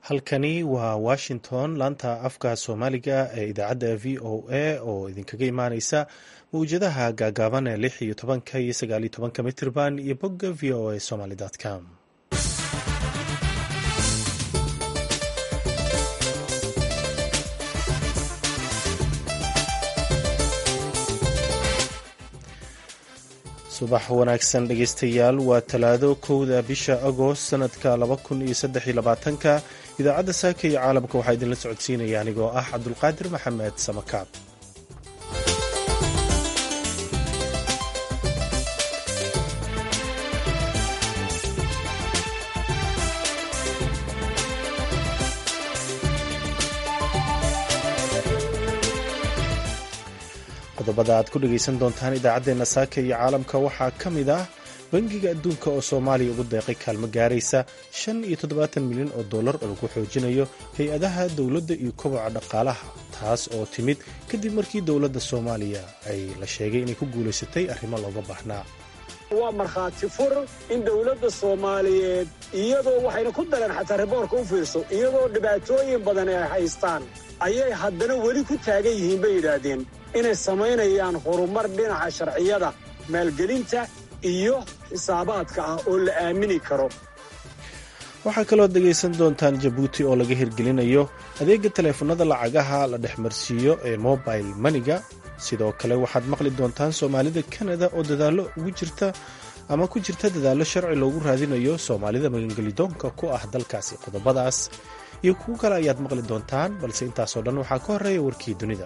halkani waa washington laanta afka soomaaliga ee idaacadda v o a oo idinkaga imaaneysa mawjadaha gaagaaban ee lix iyo tobanka iyo sagaal iyo tobanka mitirban iyo bogga v o a somaly com subax wanaagsan dhegeystayaal waa talaado kowda bisha agost sanadka laba kun iyo saddex iyo labaatanka idaacadda saaka iyo caalamka waxaa idinla socodsiinaya anigoo ah cabdulqaadir maxamed samakaab qodobada aad ku dhegaysan doontaan idaacaddeenna saaka iyo caalamka waxaa ka mid ah bangiga adduunka oo soomaaliya ugu deeqay kaalmo gaaraysa shan iyo toddobaatan milyan oo dollar oo lagu xoojinayo hay-adaha dowladda iyo koboca dhaqaalaha taas oo timid kadib markii dowladda soomaaliya ay la sheegay inay ku guulaysatay arrimo looga baahnaa waa markhaati fur in dowladda soomaaliyeed iyadoo waxayna ku daleen xataa riboorka u fiirso iyadoo dhibaatooyin badan ay haystaan ayay haddana weli ku taagan yihiin bay yidhaahdeen inay samaynayaan horumar dhinaca sharciyada maalgelinta iyo xisaabaadka ah oo la aamini karo waxaa kaloo dhegaysan doontaan jabuuti oo laga hirgelinayo adeega taleefanada lacagaha la dhexmarsiiyo ee mobile maniga sidoo kale waxaad maqli doontaan soomaalida kanada oo dadaallo ugu jirta ama ku jirta dadaallo sharci loogu raadinayo soomaalida magangelidoonka ku ah dalkaasi qodobadaas iyo kuwo kale ayaad maqli doontaan balse intaasoo dhan waxaa ka horreeya warkii dunida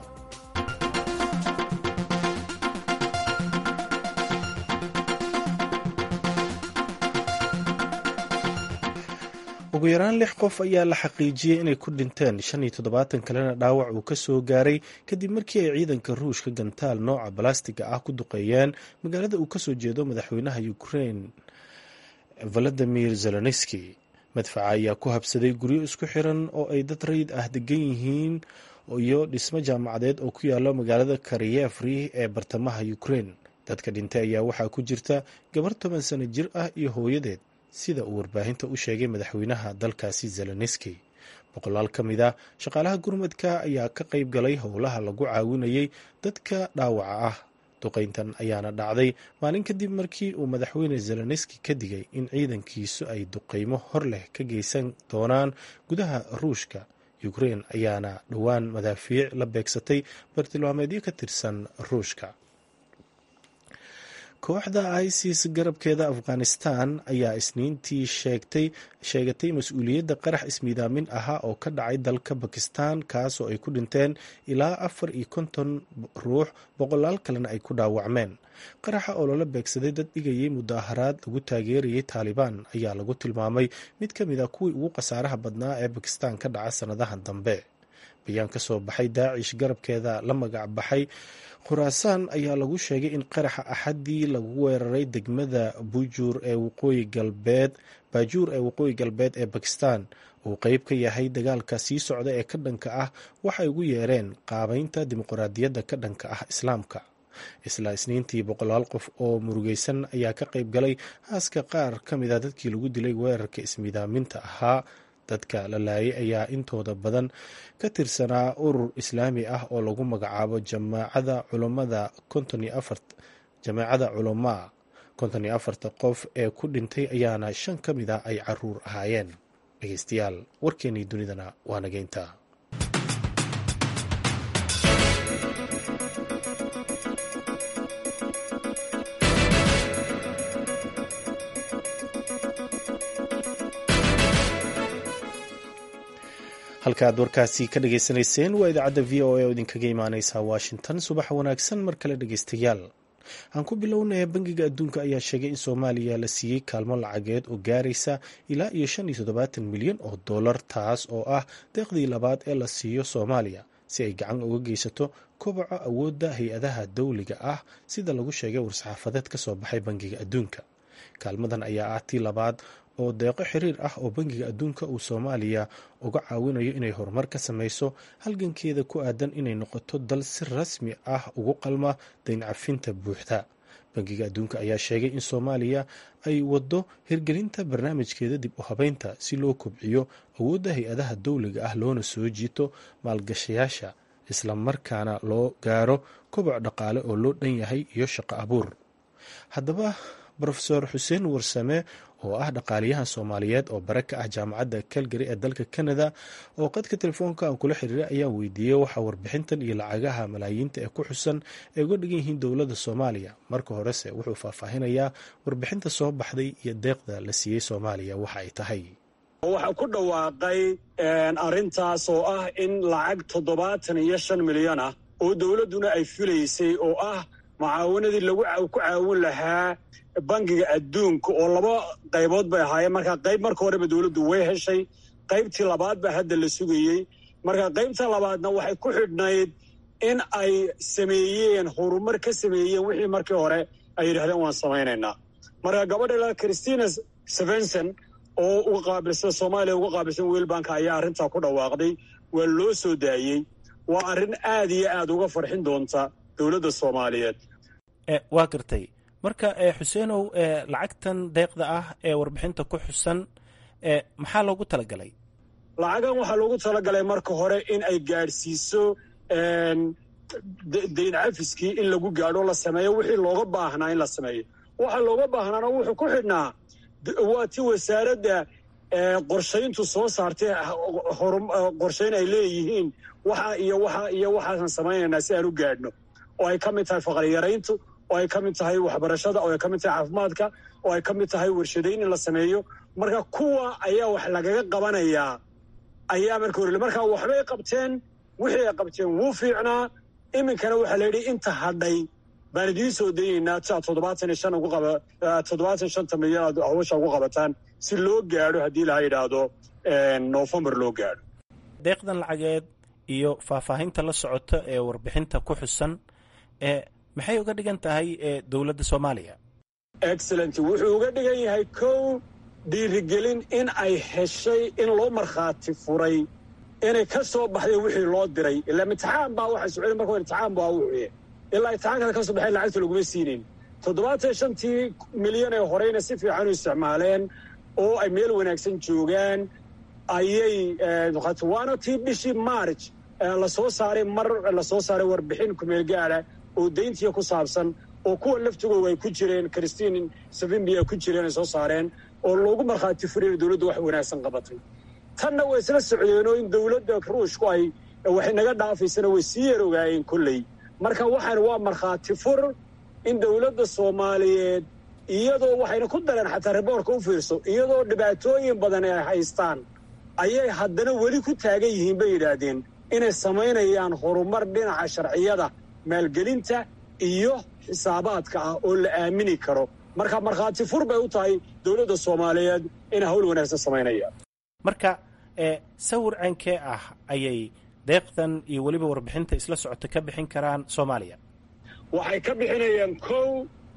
ugu yaraan lix qof ayaa la xaqiijiyey inay ku dhinteen shan iyo toddobaatan kalena dhaawac uu ka soo gaaray kadib markii ay ciidanka ruushka gantaal nooca balastiga ah ku duqeeyeen magaalada uu kasoo jeedo madaxweynaha ukrain valadimir zelenski madfaca ayaa ku habsaday guryo isku xiran oo ay dad rayid ah degan yihiin iyo dhismo jaamacadeed oo ku yaalo magaalada kariyefri ee bartamaha ukrain dadka dhintay ayaa waxaa ku jirta gabar toban sano jir ah iyo hooyadeed sida uu warbaahinta u sheegay madaxweynaha dalkaasi zelenski boqolaal ka mid ah shaqaalaha gurmadka ayaa ka qayb galay howlaha lagu caawinayay dadka dhaawaca ah duqeyntan ayaana dhacday maalin kadib markii uu madaxweyne zelenski ka digay in ciidankiisu ay duqeymo hor leh ka geysan doonaan gudaha ruushka ukrein ayaana dhowaan madaafiic la beegsatay bartilmaameedyo ka tirsan ruushka kooxda isis garabkeeda afghanistan ayaa isniintii sheegtay sheegatay mas-uuliyadda qarax ismiidaamin ahaa oo ka dhacay dalka bakistan kaas oo ay ku dhinteen ilaa afar iyo konton ruux boqolaal kalena ay ku dhaawacmeen qaraxa oo lala beegsaday dad dhigayay mudaaharaad lagu taageerayay taalibaan ayaa lagu tilmaamay mid ka mid a kuwii ugu khasaaraha badnaa ee bakistan ka dhaca sannadahan dambe bayaan ka soo baxay daacish garabkeeda la magac baxay khuraasaan ayaa lagu sheegay in qaraxa axaddii lagu weeraray degmada bujuur ee waqooyi galbeed baajuur ee waqooyi galbeed ee bakistan uu qeyb ka yahay dagaalka sii socda ee ka dhanka ah waxay ugu yeereen qaabeynta dimuqraadiyadda ka dhanka ah islaamka isla isniintii boqolaal qof oo murugeysan ayaa ka qayb galay haaska qaar ka mid a dadkii lagu dilay weerarka ismiidaaminta ahaa dadka la laayay ayaa intooda badan ka tirsanaa urur islaami ah oo lagu magacaabo jamaacada culamada jamaacada culamaa konton iyo afarta qof ee ku dhintay ayaana shan ka mid ah ay caruur ahaayeen dhegeystayaal warkeenii dunidana waa nageynta halka aad warkaasi ka dhageysanayseen waa idaacadda v o a oo idinkaga imaaneysa washington subax wanaagsan mar kale dhegeystayaal aan ku bilownaya bangiga adduunka ayaa sheegay in soomaaliya la siiyey kaalmo lacageed oo gaaraysa ilaa iyo shan iyo toddobaatan milyan oo dollar taas oo ah deeqdii labaad ee la siiyo soomaaliya si ay gacan uga geysato koboca awoodda hay-adaha dowliga ah sida lagu sheegay war-saxaafadeed ka soo baxay bangiga adduunka kaalmadan ayaa ah tii labaad oo deeqo xiriir ah oo bangiga adduunka uu soomaaliya uga caawinayo inay horumar ka sameyso halgankeeda ku aadan inay noqoto dal si rasmi ah ugu qalma dayn cafinta buuxda bangiga adduunka ayaa sheegay in soomaaliya ay waddo hirgelinta barnaamijkeeda dib u habeynta si loo kobciyo awoodda hay-adaha dowliga ah loona soo jiito maalgashayaasha isla markaana loo gaaro koboc dhaqaale oo loo dhan yahay iyo shaqo abuur haddaba rofeor xuseen warsame oo ah dhaqaaliyahan soomaaliyeed oo bare ka ah jaamacadda calgary ee dalka canada oo qadka telefoonka aan kula xiriiray ayaan weydiiyey waxaa warbixintan iyo lacagaha malaayiinta ee ku xusan ay uga dhigan yihiin dowladda soomaaliya marka horese wuxuu faahfaahinayaa warbixinta soo baxday iyo deeqda la siiyey soomaaliya waxa ay tahay waxaa ku dhawaaqay arrintaas oo ah in lacag toddobaatan iyo shan milyan ah oo dowladduna ay filaysay oo ah mucaawanadii lagu ku caawin lahaa bangiga adduunka oo laba qaybood bay ahaayeen markaa qayb marka horeba dowladdu way heshay qaybtii labaad baa hadda la sugayey marka qaybta labaadna waxay ku xidhnayd in ay sameeyeen horumar ka sameeyeen wixii markii hore ay yidhahdeen waan samaynaynaa marka gabadha christina stevenson oo uga qaabilsan soomaaliya uga qaabilsan weelbanka ayaa arrintaa ku dhawaaqday waa loo soo daayey waa arrin aad iyo aad uga farxin doonta dowladda soomaaliyeed waa gartay marka xuseenow lacagtan deeqda ah ee warbixinta ku xusan maxaa loogu talagalay lacagan waxaa loogu talagalay marka hore in ay gaadhsiiso dayn cafiskii in lagu gaadho la sameeyo wixii looga baahnaa in la sameeyo waxa looga baahnaana wuxuu ku xidhnaa waa ti wasaaradda qorshayntu soo saartay qorshayn ay leeyihiin waxa iyo waxa iyo waxaasan samaynaynaa si aan u gaadhno oo ay ka mid tahay faqriyarayntu oo ay ka mid tahay waxbarashada oo ay ka mid tahay caafimaadka oo ay ka mid tahay warshadayn in la sameeyo marka kuwa ayaa wax lagaga qabanayaa ayaa marka horele marka waxbay qabteen wixii ay qabteen wuu fiicnaa iminkana waxaa la yidhi inta hadhay baan idiin soo dayeynaa si aad toddobaatan iyo shan ugu qaba toddobaatan shanta milyan aad hawsha ugu qabataan si loo gaadho haddii laha yidhaahdo noofembar loo gaadho deeqdan lacageed iyo faahfaahinta la socota ee warbixinta ku xusan ee maxay uga dhigan tahay dowladda soomaaliya excellent wuxuu uga dhigan yahay kow dhiirigelin in ay heshay in loo markhaati furay inay ka soo baxday wixii loo diray ilaa imtixaan baa waxay socday marka hore imtixaan baa wuxuye ilaa imtixaankada ka soo baxay lacagta laguma siinayn toddobaatan shantii milyan ee horeyna si fiican u isticmaaleen oo ay meel wanaagsan joogaan ayay waana tii bishii march lasoo saaray mar lasoo saaray warbixin kumeel gaada oo dayntiya ku saabsan oo kuwa laftigooda ay ku jireen christine savimbi ay ku jireen ay soo saareen oo loogu markhaati furiyay dowladdu wax wanaagsan qabatay tanna way isla socdeenoo in dowladda ruushku ay waxay naga dhaafaysana way sii yar ogaayeen kolley marka waxaan waa markhaati fur in dowladda soomaaliyeed iyadoo waxayna ku dareen xataa riboorka u fiirso iyadoo dhibaatooyin badan ay haystaan ayay haddana weli ku taagan yihiin bay yidhaahdeen inay samaynayaan horumar dhinaca sharciyada maalgelinta iyo xisaabaadka ah oo la aamini karo marka markhaati fur bay u tahay dowladda soomaaliyeed inay hawl wanaagsan samaynayaan marka sawir ceenkee ah ayay deeqdan iyo weliba warbixinta isla socota ka bixin karaan soomaaliya waxay ka bixinayaan kow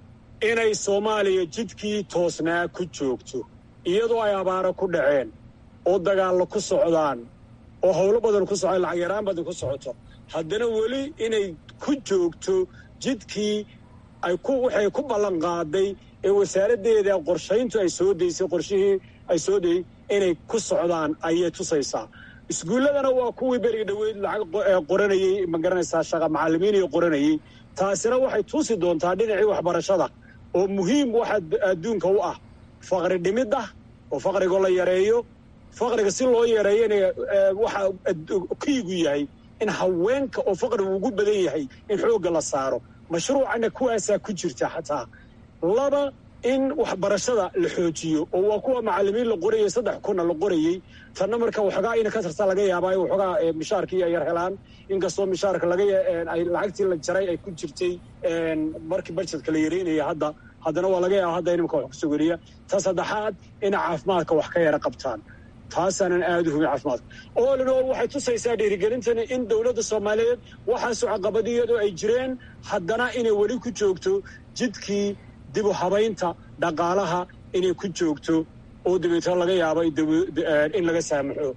inay soomaaliya jidkii toosnaa ku joogto iyadoo ay abaaro ku dhaceen oo dagaallo ku socdaan oo howlo badan ku socdaan lacag yaraan badan ku socoto haddana weli inay ku joogto jidkii ay ku waxay ku ballan qaaday ee wasaaraddeeda qorshayntu ay soo daysay qorshihii ay soo dayey inay ku socdaan ayay tusaysaa iskuulladana waa kuwii beriga dhoweyd lacag qoranayey ma garanaysaa shaqa macallimiiniyo qoranayey taasina waxay tusi doontaa dhinacii waxbarashada oo muhiim waxa adduunka u ah faqri dhimidda oo faqrigo la yareeyo faqriga si loo yareeyana waxa kiigu yahay in haweenka oo faqrigu ugu badan yahay in xoogga la saaro mashruucana kuwaasaa ku jirta xataa laba in waxbarashada la xoojiyo oo waa kuwa macallimiin la qorayay saddex kunna la qorayey tanna marka waxoogaa ina ka tarta laga yaabaayo waxoogaa mishaarkii ay yar helaan inkastoo mishaarka laga ay lacagtii la jaray ay ku jirtay markii barjedka la yareynaya hadda haddana waa laga yaaba hadda inimka wax kusoo weriya ta saddexaad inay caafimaadka wax ka yara qabtaan taasaanan aada u hubin caafimaadka all in all waxay tusaysaa dhiirigelintani in dowladda soomaaliyeed waxaasu caqabadiyadoo ay jireen haddana inay weli ku joogto jidkii dib u habaynta dhaqaalaha inay ku joogto oo dabeetna laga yaabo in laga saamaxo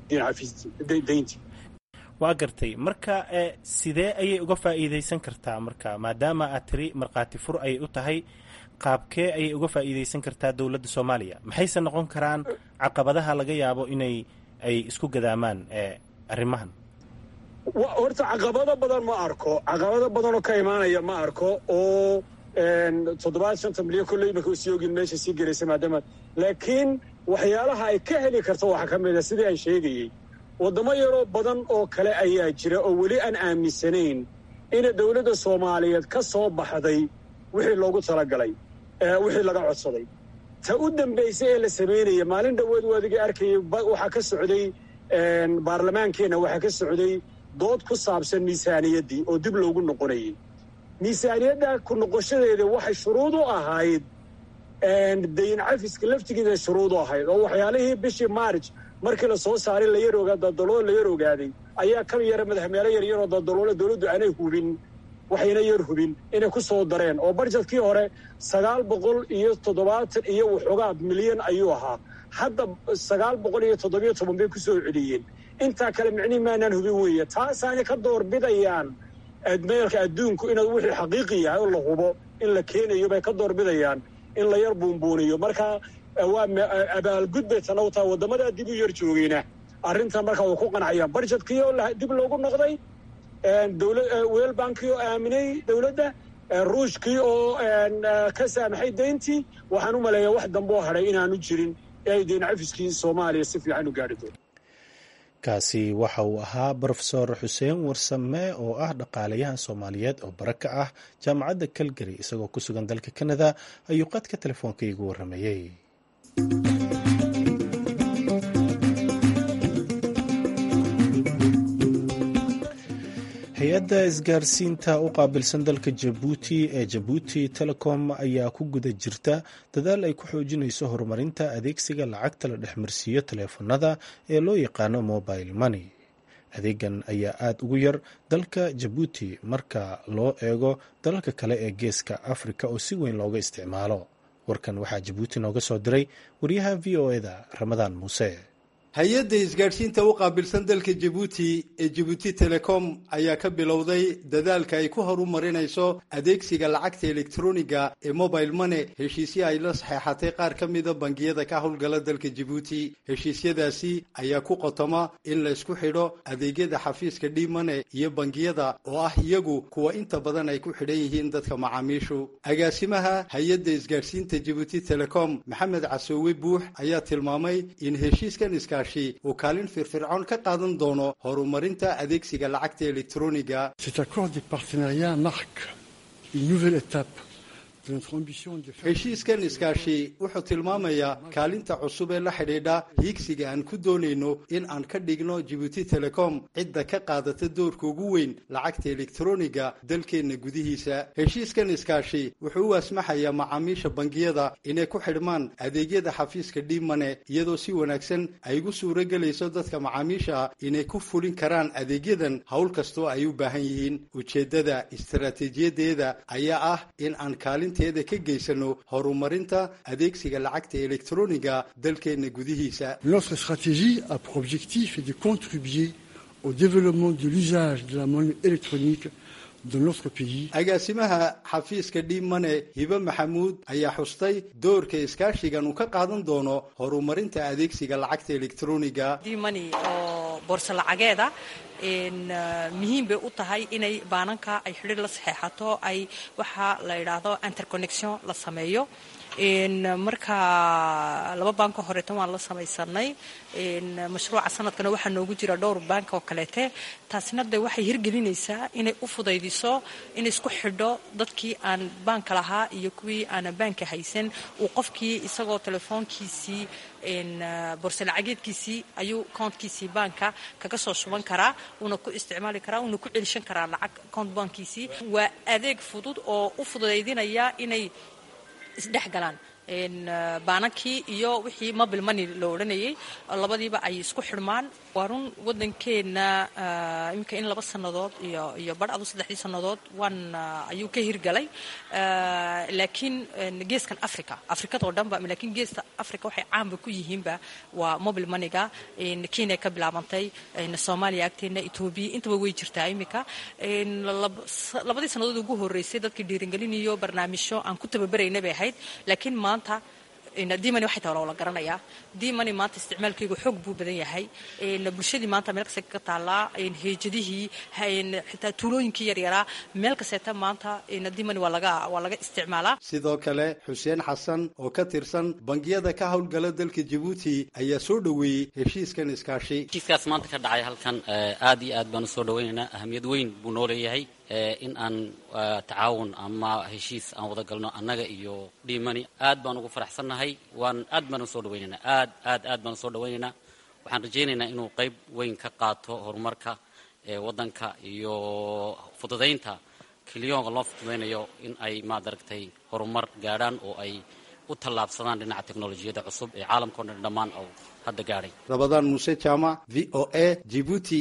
dayntii waa gartay marka sidee ayay uga faa'iidaysan kartaa marka maadaama aad tiri markhaati fur ayay u tahay qaabkee ayay uga faa'iidaysan kartaa dowladda soomaaliya maxayse noqon karaan caqabadaha laga yaabo inay ay isku gadaamaan arrimahan horta caqabado badan ma arko caqabado badan oo ka imaanaya ma arko oo toddobaad shanta milyan kolle imika usii ogin meesha sii gelaysa maadaama laakiin waxyaalaha ay ka heli karto waxaa ka mid a sidii aan sheegayey waddamo yaroo badan oo kale ayaa jira oo weli aan aaminsanayn ina dowladda soomaaliyeed ka soo baxday wixii loogu talagalay wixii laga codsaday ta u dambaysa ee la samaynaya maalin dhoweed waadigii arkayay waxaa ka socday baarlamaankeenna waxaa ka socday dood ku saabsan miisaaniyaddii oo dib loogu noqonayay miisaaniyadda ku noqoshadeeda waxay shuruud u ahayd dayn cafiska laftigeeda shuruud u ahayd oo waxyaalihii bishii maarj markii la soo saaray layar dadalool la yar ogaaday ayaa ka yara madaxmeelo yaryaroo dadaloole dowladdu aanay hubin waxayna yar hubin inay ku soo dareen oo barjedkii hore sagaal boqol iyo toddobaatan iyo waxoogaa milyan ayuu ahaa hadda sagaal boqol iyo toddobiyo toban bay ku soo celiyeen intaa kale micnihi maanaan hubin weeye taasaanay ka doorbidayaan meelka adduunku inuu wixii xaqiiqi yahay oo la hubo in la keenayo bay ka doorbidayaan in la yar buunbuuniyo marka waa abaalgud bay tana u tahay waddamadaa dib u yar joogeyna arrintan marka way ku qancayaan barjedkii oo dib loogu noqday weel bankii oo aaminay dowladda ruushkii oo ka saamaxay dayntii waxaan u maleeyaa wax dambe oo hadhay inaanu jirin ee ay dayn cafiskii soomaaliya si fiican u gaadhi doon kaasi waxa uu ahaa brofesor xuseen warsame oo ah dhaqaalayahan soomaaliyeed oo bara ka ah jaamacadda calgary isagoo ku sugan dalka canada ayuu qadka telefoonka iigu warramayey hay-adda isgaarsiinta u qaabilsan dalka jabuuti ee jabuuti telecom ayaa ku guda jirta dadaal ay ku xoojinayso horumarinta adeegsiga lacagta la dhexmarsiiyo taleefanada ee loo yaqaano mobile money adeegan ayaa aada ugu yar dalka jabuuti marka loo eego dalalka kale ee geeska afrika oo si weyn looga isticmaalo warkan waxaa jabuuti nooga soo diray wariyaha v o eda ramadaan muuse hay-adda isgaadhsiinta u qaabilsan dalka jabuuti ee jabuuti telecom ayaa ka bilowday dadaalka ay ku horumarinayso adeegsiga lacagta elektroniga ee mobile money heshiisyo ay la saxeexatay qaar ka mida bangiyada ka howlgala dalka jabuuti heshiisyadaasi ayaa ku qotoma in la isku xidho adeegyada xafiiska dhimane iyo bangiyada oo ah iyagu kuwa inta badan ay ku xidhan yihiin dadka macaamiishu agaasimaha hay-adda isgaadhsiinta jabuuti telecom maxamed casoowe buux ayaa tilmaamay in heshiiskan iska uu kaalin firfircoon ka qaadan doono horumarinta adeegsiga lacagta elektroniga heshiiskan iskaashi wuxuu tilmaamayaa kaalinta cusub ee la xidhiidha hiigsiga aan ku doonayno in aan ka dhigno jibuuti telecom cidda ka qaadata doorka ugu weyn lacagta elektroniga dalkeenna gudihiisa heshiiskan iskaashi wuxuu u asmaxayaa macaamiisha bangiyada inay ku xidhmaan adeegyada xafiiska dhimane iyadoo si wanaagsan ay ugu suuro gelayso dadka macaamiisha ah inay ku fulin karaan adeegyadan howl kastoo ay u baahan yihiin ujeeddada istaraatiijiyadeeda ayaa ah in aan kaalinteeda ka geysano horumarinta adeegsiga lacagta elektroniga dalkeenna gudihiisa Notre stratégie a pour objectif de contribuer au développement de l'usage de la monnaie électronique dans notre pays. agaasimaha xafiiska dhimane hibe maxamuud ayaa xustay doorka iskaashigan uu ka qaadan doono horumarinta adeegsiga lacagta elektroniga dimani oo boorso lacageeda muhiim bay u tahay inay baananka ay xidhiir la saxeexato ay waxaa la yidhaahdo interconnection la sameeyo marka laba baanka horeetan waan la samaysanay mashruuca sanadkana waxaa noogu jira dhowr baank oo kaleete taasina de waxay hirgelinaysaa inay u fudaydiso inay isku xidho dadkii aan baanka lahaa iyo kuwii aanan baanka haysan uu qofkii isagoo telefoonkiisii borse lacageedkiisii ayuu kontkiisii baanka kaga soo shuban karaa uuna ku isticmaali karaa uuna ku celishan karaa lacag kont baankiisii waa adeeg fudud oo u fudaydinaya inay isdhex galaan baanankii iyo wixii mobile money loo odhanayay labadiiba ay isku xidhmaan waa run waddankeenna iminka in laba sannadood iyo iyo badh adu saddexdii sannadood waan ayuu ka hirgalay laakiin geeskan africa afrikadoo dhanba laakiin geeska africa waxay caanba ku yihiinba waa mobile moneyga kenya ka bilaabantay soomaaliya agteena etoobiya intaba way jirtaa iminka labadii sannadood ugu horreysay dadkii dhiiringelin iyo barnaamijyo aan ku tababarayna bay ahayd laakiin maanta dimani waxay tahay la garanayaa dimani maanta isticmaalkeygu xoog buu badan yahay bulshadii maanta meel kasta ka taallaa heejadihii xitaa tuulooyinkii yaryaraa meel kasteeta maanta dimani waa laga waa laga isticmaalaa sidoo kale xuseen xasan oo ka tirsan bangiyada ka howlgala dalka jabuuti ayaa soo dhoweeyey heshiiskan iskaashi heshiiskaas maanta ka dhacay halkan aad iyo aad baan usoo dhaweynaynaa ahamiyad weyn buu noo leeyahay in aan tacaawun ama heshiis aan wada galno annaga iyo dhimani aad baan ugu faraxsannahay waan aad baan usoo dhawaynaynaa aad aad aad baan usoo dhawaynaynaa waxaan rajaynaynaa inuu qayb weyn ka qaato horumarka waddanka iyo fududaynta kiliyoonka loo fududaynayo in ay maad aragtay horumar gaadhaan oo ay u tallaabsadaan dhinaca teknolojiyadda cusub ee caalamkao dhan dhammaan oo hadda gaadhay rabadaan muuse jaamac v o a jibuuti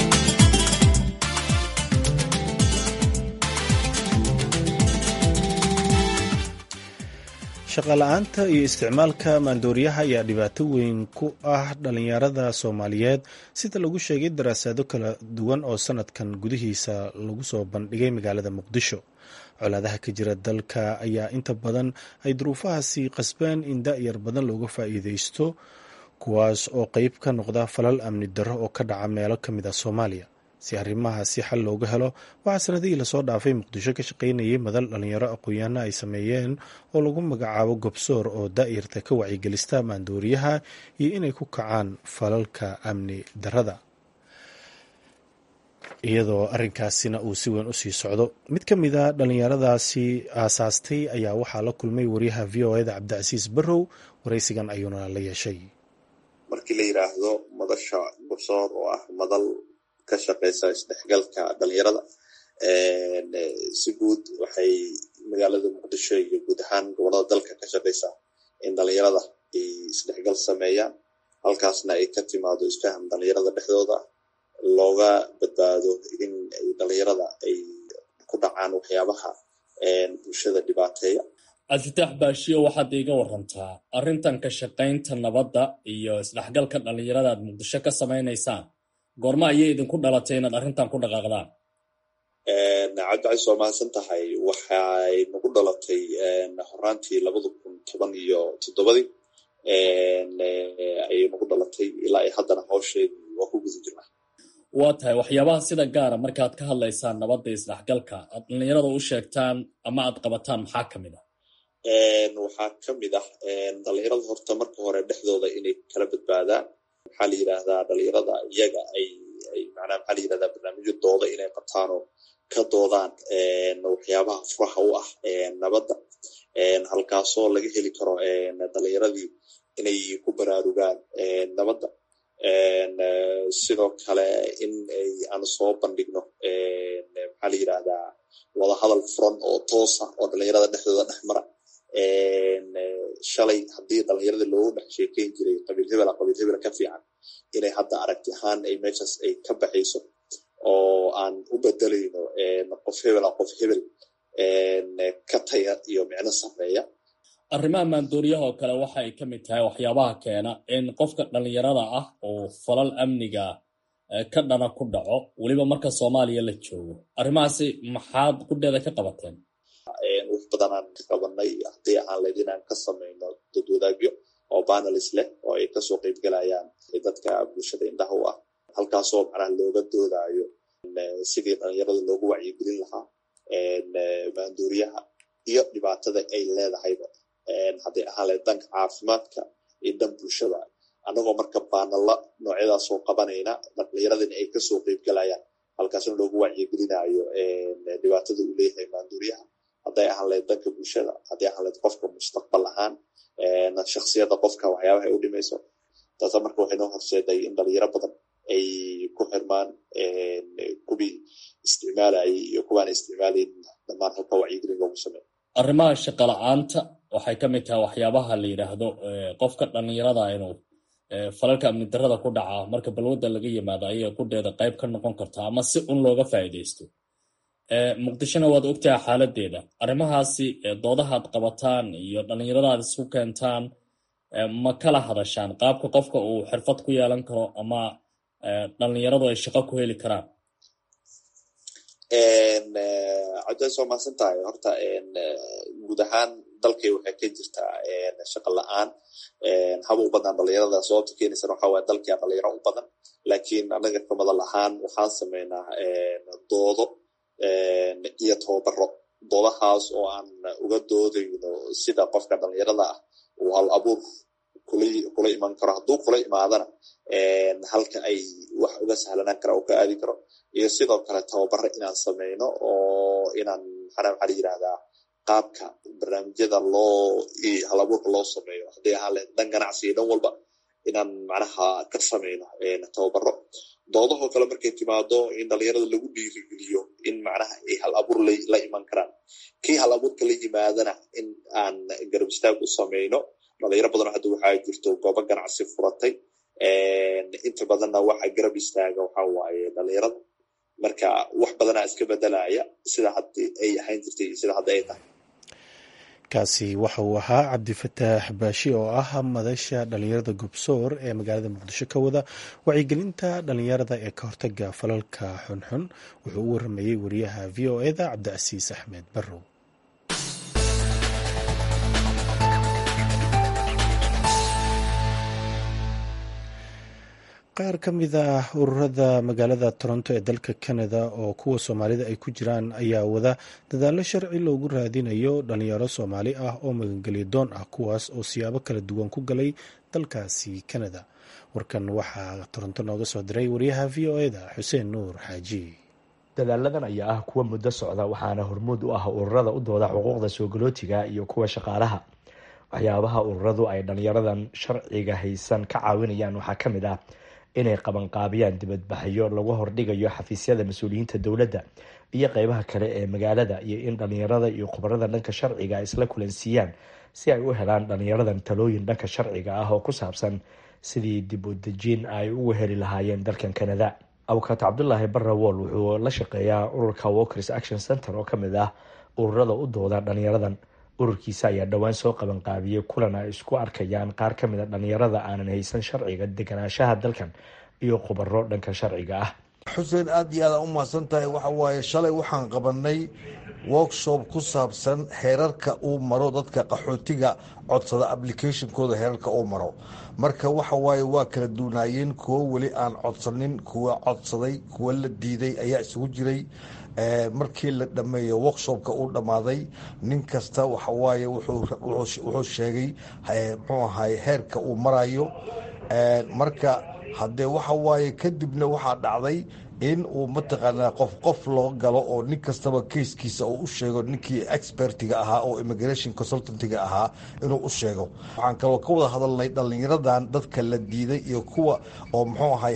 shaqala-aanta iyo isticmaalka maandooriyaha ayaa dhibaato weyn ku ah dhalinyarada soomaaliyeed sida lagu sheegay daraasado kala duwan oo sanadkan gudihiisa lagu soo bandhigay magaalada muqdisho colaadaha ka jira dalka ayaa inta badan ay duruufahaasi qasbeen in da-yar badan looga faa'iideysto kuwaas oo qeyb ka noqda falal amni darro oo ka dhaca meelo ka mid a soomaaliya si arrimahaasi xal looga helo waxaa sanadihii lasoo dhaafay muqdisho ka shaqaynayay madal dhalinyaro aqoon-yahanna ay sameeyeen oo lagu magacaabo gobsoor oo daa'irta ka wacyigelista maandooriyaha iyo inay ku kacaan falalka amni darrada iyadoo arrinkaasina uu si weyn u sii socdo mid ka mid a dhallinyaradaasi aasaastay ayaa waxaa la kulmay wariyaha v o eda cabdicasiis barrow waraysigan ayuuna la yeeshay markii la yidhaahdo madasha gobsoor oo ah madal ka shaqeysa isdhexgalka dhalinyarada si guud waxay magaalada muqdisho iyo guud ahaan gobolada dalka ka shaqeysaa in dhalinyarada ay isdhexgal sameeyaan halkaasna ay ka timaado isfaham dhalinyarada dhexdooda looga badbaado in dhalinyarada ay ku dhacaan waxyaabaha bulshada dhibaateeya cabdifitaax baashiyo waxaad iiga warantaa arrintan ka shaqaynta nabadda iyo isdhexgalka dhalinyarada aad muqdisho ka samaynaysaan goorma ayay idinku dhalatay inaad arrintan ku dhaqaaqdaan cabdicais waa mahadsan tahay waxay nagu dhalatay horaantii labada kun toban iyo toddobadii ayay nagu dhalatay ilaa ay haddana hawsheedu waa ku guda jirnaa waa tahay waxyaabaha sida gaara markaad ka hadlaysaan nabadda isdhexgalka aad dhalinyarada u sheegtaan ama aad qabataan maxaa ka mid ah waxaa ka mid ah dhalinyarada horta marka hore dhexdooda inay kala badbaadaan maxaa la yidhaahdaa dhalinyarada iyaga ay ay macnaha maxaa la yidhahdaa barnaamijyo dooda inay qabtaanoo ka doodaan waxyaabaha furaha u ah nabadda halkaasoo laga heli karo dhalinyaradii inay ku baraarugaan nabadda sidoo kale in aan soo bandhigno maxaa la yidhahdaa wadahadal furan oo toosa oo dhalinyarada dhexdooda dhex mara shalay haddii dhalinyarada loogu dhex sheekeyn jiray qabiil hebela qabiil hebela ka fiican inay hadda aragti ahaan ay meeshaas ay ka baxayso oo aan u bedelayno qof hebela qof hebel ka taya iyo micno sameeya arrimaha maandooriyaha oo kale waxa ay ka mid tahay waxyaabaha keena in qofka dhalinyarada ah oo falal amniga ka dhana ku dhaco weliba marka soomaaliya la joogo arrimahaasi maxaad qudheeda ka qabateen wax badanaan ka qabanay haddii aan layd inaan ka samayno dad wadaagyo oo banelis leh oo ay kasoo qeybgalayaan dadka bulshada indhaha u ah halkaasoo macnaha looga doodaayo sidii dhalinyarada loogu wacyigelin lahaa maanduuriyaha iyo dhibaatada ay leedahayba hadday ahaan lahayd danka caafimaadka iyo dhan bulshada annagoo marka baanalla noocyadaasoo qabanayna dhalinyaradina ay kasoo qeybgalayaan halkaasna loogu wacyigelinayo dhibaatada uu leeyahay maanduuriyaha hadday ahaan lahayd danka bulshada hadday ahaan lahayd qofka mustaqbal ahaan shaksiyadda qofka waxyaabaha ay u dhimayso taasa marka waxay noo horseeday in dhalinyaro badan ay ku xirmaan kuwii isticmaalayay iyo kuwaan isticmaalayn dhammaan halka wacyigelin loogu sameeyo arrimaha shaqala-aanta waxay ka mid tahay waxyaabaha la yidhaahdo qofka dhallinyarada inuu falalka amni darada ku dhaca marka balwadda laga yimaado ayay qudheeda qayb ka noqon kartaa ama si un looga faa'iidaysto muqdishona waad ogtahay xaaladeeda arrimahaasi doodahaad qabataan iyo dhallinyaradaad isku keentaan ma kala hadashaan qaabka qofka uu xirfad ku yeelan karo ama dhallinyaradu ay shaqo ku heli karaan cabdiaas waa mahadsan tahay horta guud ahaan dalkay waxay ka jirtaa shaqa la-aan haba u badnaan dhalinyarada sababta keenaysan waxa waye dalkia dhalinyaro u badan laakiin anaga kamadal ahaan waxaan sameynaa doodo iyo tababaro doodahaas oo aan uga doodayno sida qofka dhalinyarada ah uu hal abuur kula iman karo hadduu kula imaadana halka ay wax uga sahlanaan kara oo ka aadi karo iyo sidoo kale tababaro inaan sameyno oo inaan maxaa maxaa la yirahdaa qaabka barnaamijyada loo hal abuurka loo sameeyo haddii ahaan lahayd dhan ganacsi iyo dhan walba inaan macnaha ka sameyno tababaro doodahoo kale markay timaado in dhalinyarada lagu dhiirigeliyo in macnaha ay hal abuur la iman karaan kii hal abuurka la yimaadana in aan garab istaag u sameyno dhalinyaro badanoo hadda waxaa jirto goobo ganacsi furatay inta badanna waxa garab istaaga waxa waaye dhalinyarada marka wax badanaa iska bedelaya sida haddii ay ahayn jirtay iyo sida hadda ay tahay kaasi waxa uu ahaa cabdifataax baashi oo ah madasha dhalinyarada gobsoor ee magaalada muqdisho ka wada wacyigelinta dhalinyarada ee ka hortaga falalka xunxun wuxuu u waramayey wariyaha v o eda cabdicasiis axmed barrow qaar ka mid ah ururada magaalada toronto ee dalka canada oo kuwa soomaalida ay ku jiraan ayaa wada dadaallo sharci loogu raadinayo dhalinyaro soomaali ah oo magangelya doon ah kuwaas oo siyaabo kala duwan ku galay dalkaasi canada warkan waxaa toronto nooga soo diray wariyaha v o eda xuseen nuur xaaji dadaaladan ayaa ah kuwa muddo socda waxaana hormuud u ah ururada u dooda xuquuqda soogolootiga iyo kuwa shaqaalaha waxyaabaha ururadu ay dhalinyaradan sharciga haysan ka caawinayaan waxaa ka mid ah inay qabanqaabiyaan dibadbaxyo lagu hordhigayo xafiisyada mas-uuliyiinta dowladda iyo qeybaha kale ee magaalada iyo in dhalinyarada iyo khubarada dhanka sharciga ay isla kulansiiyaan si ay u helaan dhalinyaradan talooyin dhanka sharciga ah oo ku saabsan sidii dib u dejiin ay ugu heli lahaayeen dalkan canada awkaat cabdulaahi barrawool wuxuu la shaqeeyaa ururka walkers action center oo kamid ah ururada u dooda dhalinyaradan ururkiisa ayaa dhowaan soo qabanqaabiyey kulan ay isku arkayaan qaar ka mid a dhalinyarada aanan haysan sharciga deganaanshaha dalkan iyo khubaro dhanka sharciga ah xuseen aada iyo aada u mahadsan tahay waxa waaye shalay waxaan qabanay workshop ku saabsan heerarka uu maro dadka qaxootiga codsada applicationkooda heerarka uu maro marka waxa waaye waa kala duunaayeen kuwo weli aan codsanin kuwa codsaday kuwa la diiday ayaa isugu jiray markii la dhameeyo workshopka uu dhammaaday nin kasta waxawaaye wuxuu sheegay muxuu ahay heerka uu marayo marka haddee waxa waaye kadibna waxaa dhacday in uu mataqaanaa qof qof loo galo oo nin kastaba keiskiisa uu u sheego ninkii expertiga ahaa oo immigration consultantiga ahaa inuu u sheego waxaan kaloo ka wada hadalnay dhallinyaradan dadka la diiday iyo kuwa oo muxuu ahay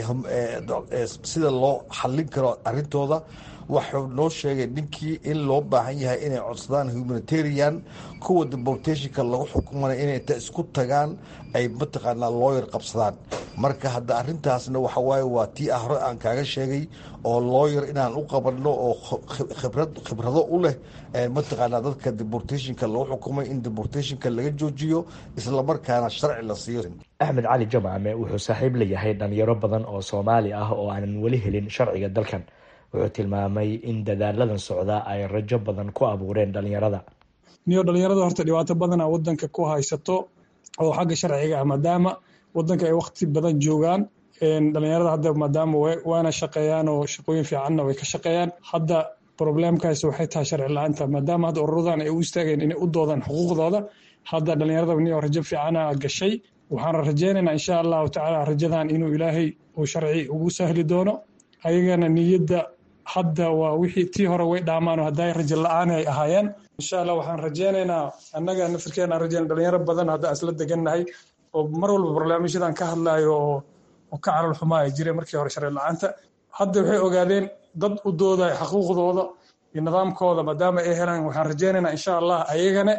sida loo xallin karo arrintooda waxuu noo sheegay ninkii in loo baahan yahay inay codsadaan humanitarian kuwa deportationka lagu xukumanay inay inta isku tagaan ay mataqaanaa looyar qabsadaan marka hadda arrintaasna waxa waaye waa tii ah hore aan kaaga sheegay oo looyar inaan u qabanno oo khibrad khibrado u leh mataqaanaa dadka deportationka lagu xukumay in deportationka laga joojiyo islamarkaana sharci la siiyo axmed cali jamacme wuxuu saaxiib leeyahay dhalinyaro badan oo soomaali ah oo aanan weli helin sharciga dalkan wuxuu tilmaamay in dadaaladan socda ay rajo badan ku abuureen dhalinyarada niyo dhalinyarada horta dhibaato badana wadanka ku haysato oo xagga sharciga ah maadaama wadanka ay wakti badan joogaan dhalinyarada hadda maadaama waana shaqeeyaan oo shaqooyin fiicanna way ka shaqeeyaan hadda problemkaas waxay tahay sharci la-aanta maadaama hadda ururadan ay u istaageen inay u doodaan xuquuqdooda hadda dhalinyarada niyo rajo fiicana gashay waxaan rajeynaynaa insha allahu tacaala rajadan inuu ilaahay uu sharci ugu sahli doono ayagana niyadda hadda waa wixii tii hore way dhaamaan oo hadday rajo la-aan ay ahaayeen insha allah waxaan rajeynaynaa annaga nafirkeena rajeyna dhalinyaro badan hadda isla degannahay oo mar walba barnaamijyadan ka hadlayo oo oo ka calal xumaa ay jireen markii hore sharci la-aanta hadda waxay ogaadeen dad u doodaya xuquuqdooda iyo nidaamkooda maadaama ay helaan waxaan rajeynaynaa insha allah ayagana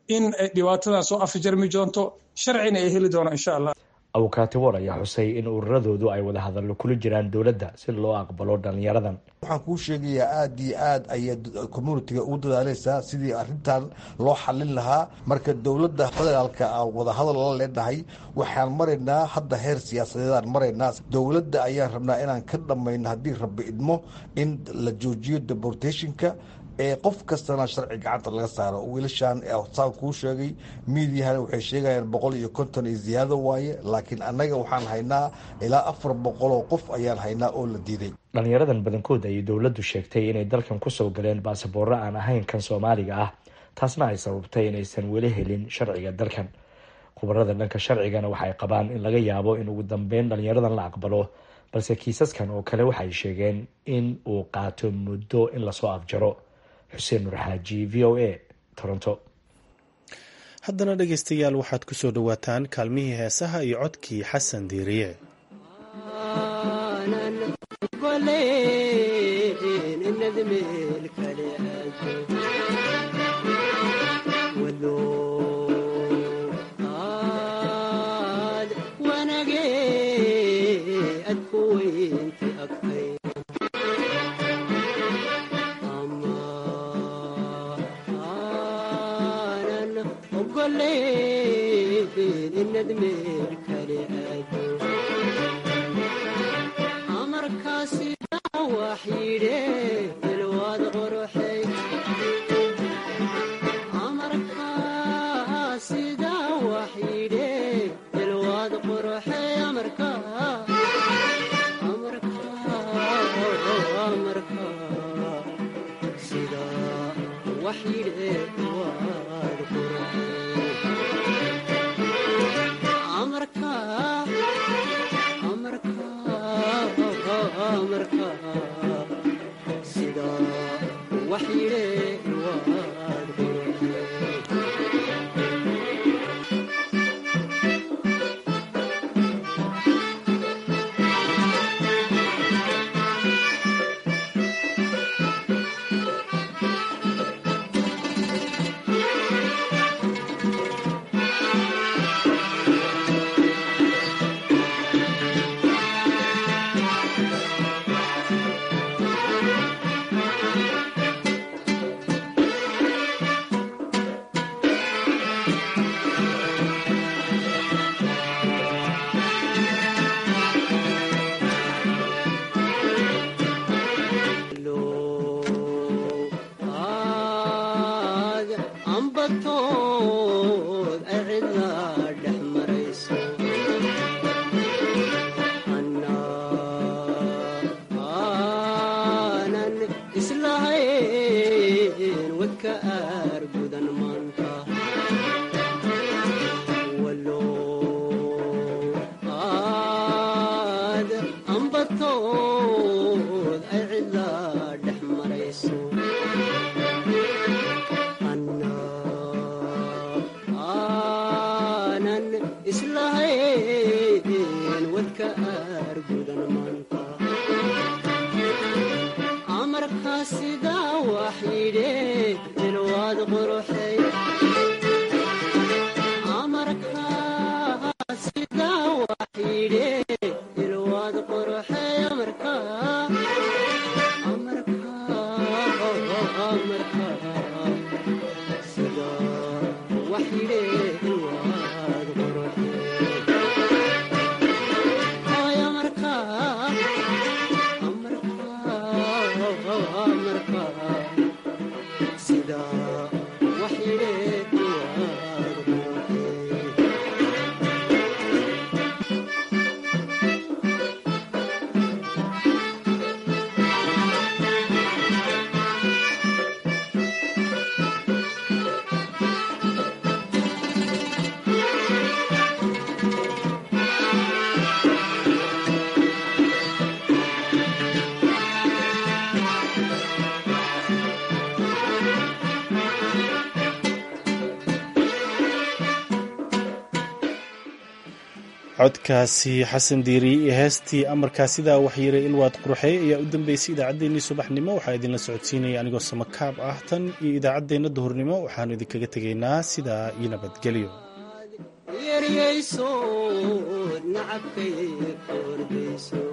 in dhibaatadan soo afjarmi doonto sharcina ay heli doonaan insha allah abukaati war ayaa xusay in ururadoodu ay wada hadallo kula jiraan dowladda si loo aqbalo dhalinyaradan waxaan kuu sheegayaa aada iyo aad ayay communitiga ugu dadaaleysaa sidii arintan loo xalin lahaa marka dowladda federaalka aan wadahadal la leenahay waxaan maraynaa hadda heer siyaasadeedaan maraynaa dowladda ayaan rabnaa inaan ka dhammayno haddii rabbi idmo in la joojiyo deportationka ee qof kastana sharci gacanta laga saaro wiilashan saan kuu sheegay miidiyahana waxay sheegayaan boqol iyo konton iyo ziyaado waaye laakiin annaga waxaan haynaa ilaa afar boqol oo qof ayaan haynaa oo la diiday dhalinyaradan badankood ayay dowladdu sheegtay inay dalkan kusoo galeen baasaboorro aan ahayn kan soomaaliga ah taasna ay sababtay inaysan weli helin sharciga dalkan khubarada dhanka sharcigana waxay qabaan in laga yaabo in ugu dambeyn dhalinyaradan la aqbalo balse kiisaskan oo kale waxay sheegeen in uu qaato muddo in lasoo afjaro xuseen nur xaaji v o a toronto haddana dhegaystayaal waxaad ku soo dhowaataan kaalmihii heesaha iyo codkii xasan diiriye codkaasi xasan diiri iyo heestii amarkaa sidaa waxyiray ilwaad qurxey ayaa u dambeysay idaacaddeenii subaxnimo waxaa idinla socodsiinaya anigoo samakaab ah tan iyo idaacaddeenna duhurnimo waxaanu idinkaga tegaynaa sidaa iyo nabadgelyo yeryayso nacabkay kordayso